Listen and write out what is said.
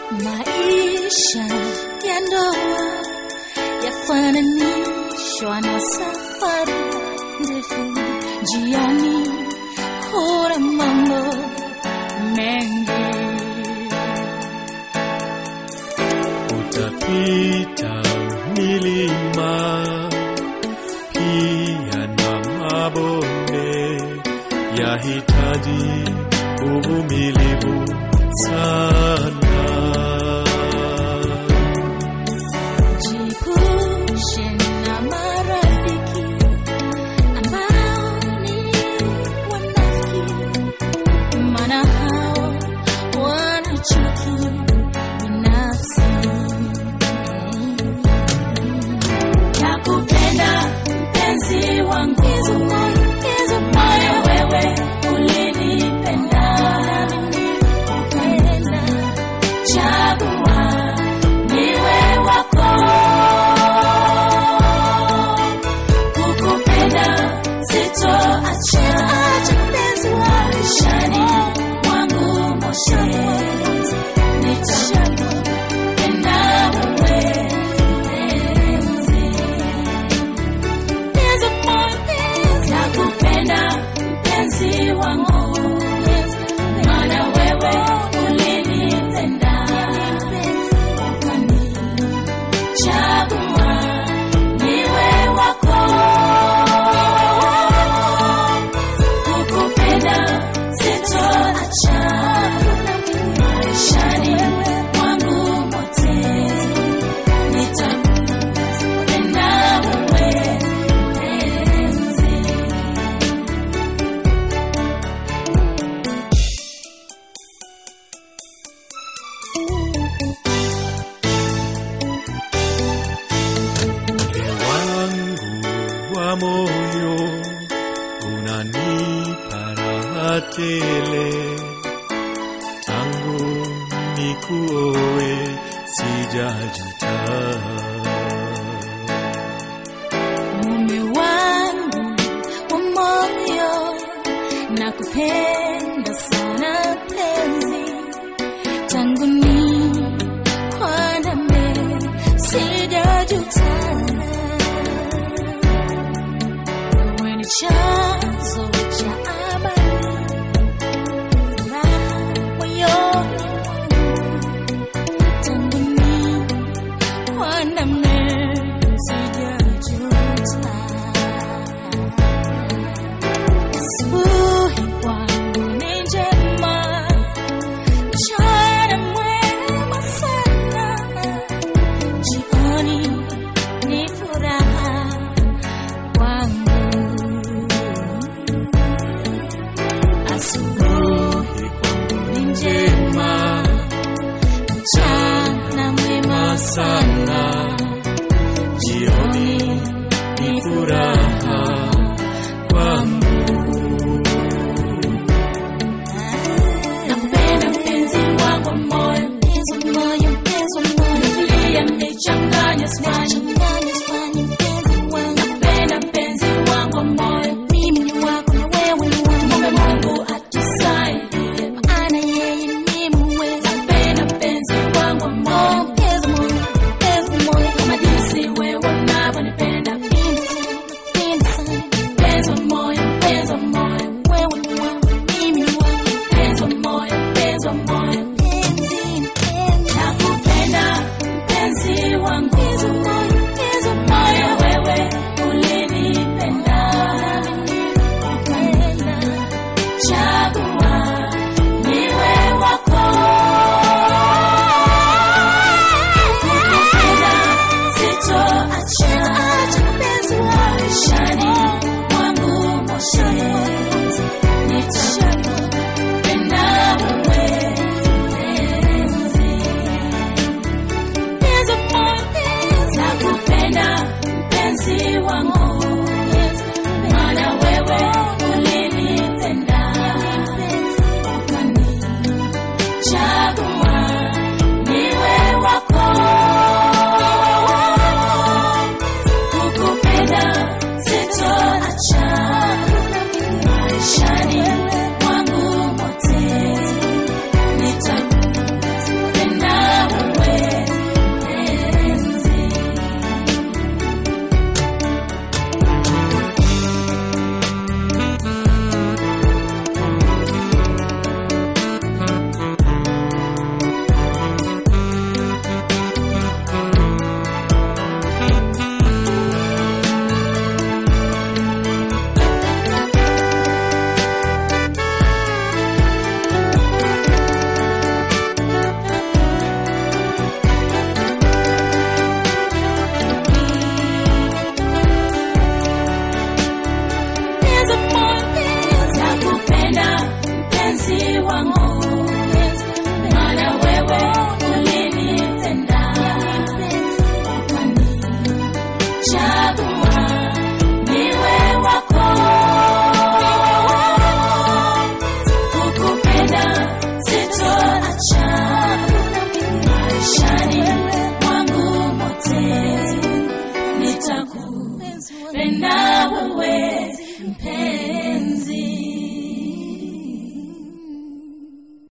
Maisha ya ndoa yafananishwa na safari ndefu, njiani kuna mambo mengi. utapita milima pia na mabonde, yahitaji uvumilivu sana. Jiepushe na marafiki ambao ni wanafiki, maana hao wana chuki binafsi. Nakupenda mpenzi wangu, moyo wewe ulinipenda, ukapenda, chagua niwe wako kukupenda sitoacha maishani mwangu mote nitakupenda wewe mpenzi nakupenda mpenzi wangu maana wewe ulinipenda ukani chagua niwe wako kukupenda sitoacha maishani mwangu mote nitakupenda wewe mpenzi Mke wangu wa moyo unanipa raha tele, tangu nikuoe sijajuta. mume wangu wa moyo nakupenda sana penzi tangu ni kwandame sijajuta wewe ni chanzo cha amani furaha moyoni mwangu tangu ni kwandame sijajuta asubuhi kwangu ni njema mchana mwema sana jioni ni furaha kwangu asubuhi kwangu ni njema mchana mwema sana Jioni ni furaha kwangu. Napenda mpenzi wangu moyo, mpenzi moyo, mpenzi moyo, nilia nichanganya swali